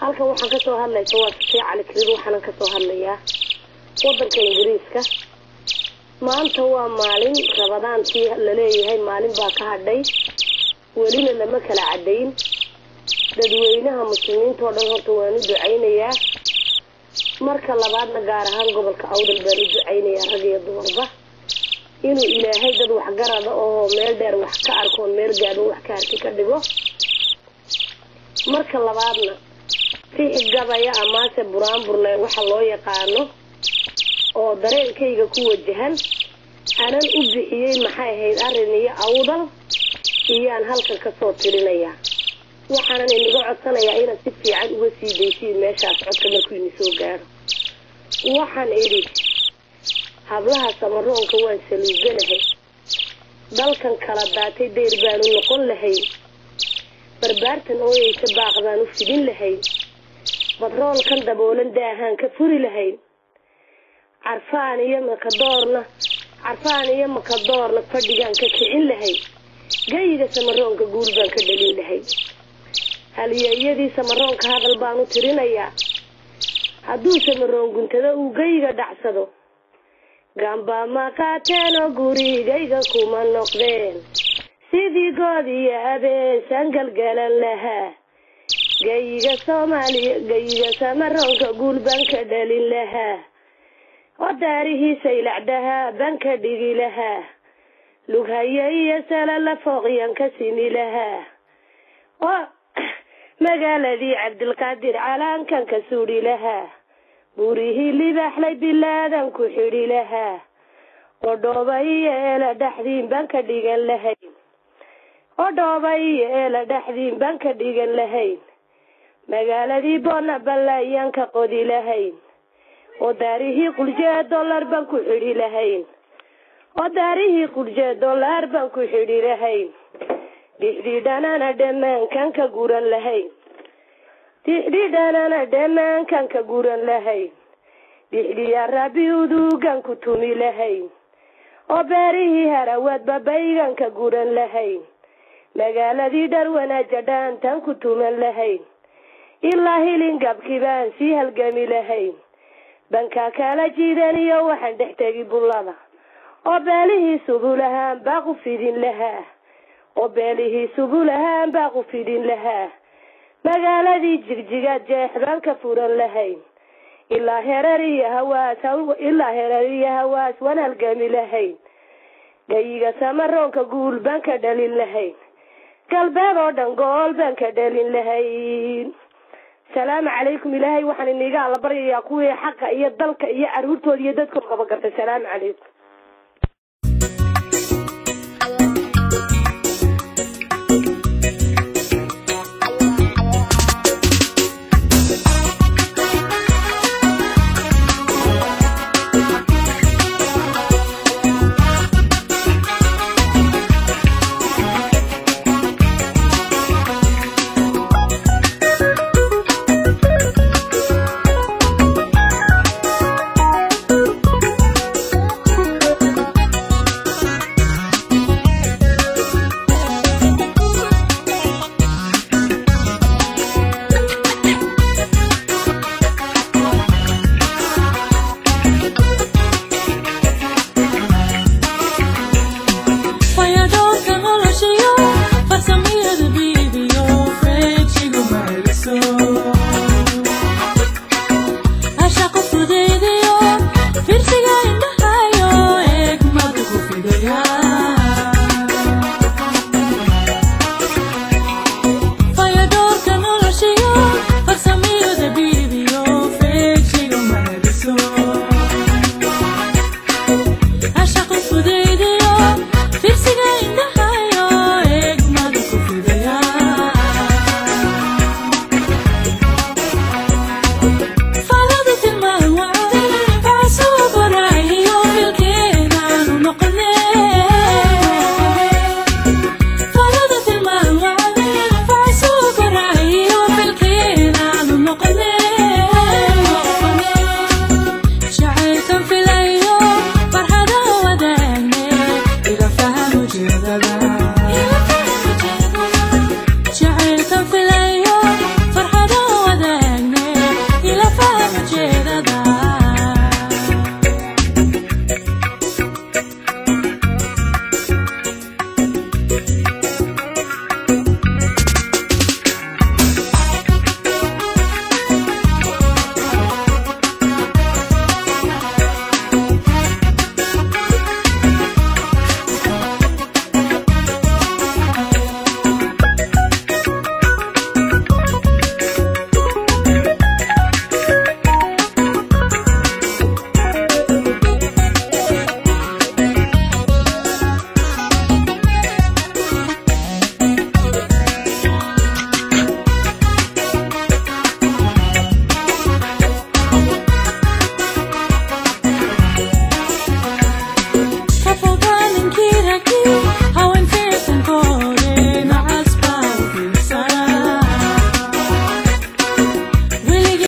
halkan waxaan kasoo hadlaysa waa safii cali kirid waxaanan kasoo hadlayaa wadanka ingiriiska maanta waa maalin rabadaantii laleeyahay maalin baa ka hadhay welina lama kala cadayn dadweynaha muslimiinta oo dhan horta waan u ducaynayaa marka labaadna gaar ahaan gobolka awdal baan u ducaynayaa rag iyo dumarba inuu ilaahay dad waxgarada oo meel dheer wax ka arkoon meel gaaban wax ka arki ka dhigo marka labaadna fixi gabaya amaase buraanburle waxa loo yaqaano oo dareenkayga ku wajahan anan u bixiyey maxay ahayd arrin iyo awdal iyaan halkan kasoo tirinayaa waxaanan inaga codsanayaa inaad si fiican uga sii daysiin meeshaas codka markuu ini soo gaadho waxaan idhi hablaha samaroonka waan saluuganahay dalkan kala daatay dayr baanu noqon lahay barbaartan ooyeysa baaq baan u fidin lahay badroolkan daboolan daahaan ka furi lahayn carfaan iyo makadoorna carfaan iyo makadoorna fadhigaan ka kicin lahay gayiga samaroonka guul baan ka dhalin lahay halyeeyadii samaroonka hadal baan u tirinayaa hadduu samaroon guntada uu gayiga dhacsado gambaa ma qaateen oo gurigayga kuma noqdeen sidii good iyo abeesaan galgalan lahaa gayiga soomaaliya gayiga samaroonka guul baan ka dhalin lahaa oo daarihiisa ilacdahaa baan ka dhigi lahaa lughaye iyo sala la fooqyan ka simi lahaa oo magaaladii cabdilqaadir calaankan ka suudhi lahaa buurihii libaaxlay bilaadan ku xidhi lahaa oo dhooba iyo eela dhaxdiin baan ka dhigan lahayn oo dhooba iyo eela dhaxdiin baan ka dhigan lahayn magaaladii boona ballaayaan ka qodi lahayn oo daarihii quljee dollar baan ku xidhi lahayn oo daarihii quljee dollar baan ku xidhi lahayn dixdhiidhanana dhammaankan ka guran lahayn dixdhiidhanana dhammaankan ka guran lahayn dixdhiyaa rabbi uduugan ku tumi lahayn oo beerihii harawaadba baygan ka guran lahayn magaaladii dharwanaaja dhaantan ku tuman lahayn ilaa hilingabkii baan sii halgami lahayn bankaa kala jiidan iyo waxaan dhex tegi bullada oo beelihii subulahaan baa ku fidin lahaa oo beelihii subulahaan baa ku fidin lahaa magaaladii jigjigaad jeex baan ka furan lahayn ilaa herar iyo hawaas ilaa herar iyo hawaas waan halgami lahayn gayiga samaroonka guul baan ka dhalin lahayn galbeed oo dhan gool baan ka dhalin lahayn salaamu calaykum ilaahay waxaan iniga alla baryayaa kuwii xaqa iyo dalka iyo caruurtooda iyo dadkooda qaba gartay salaamu calaykum Fayadoorka noloshayo farsamiyada biibiyo freejigu maaliso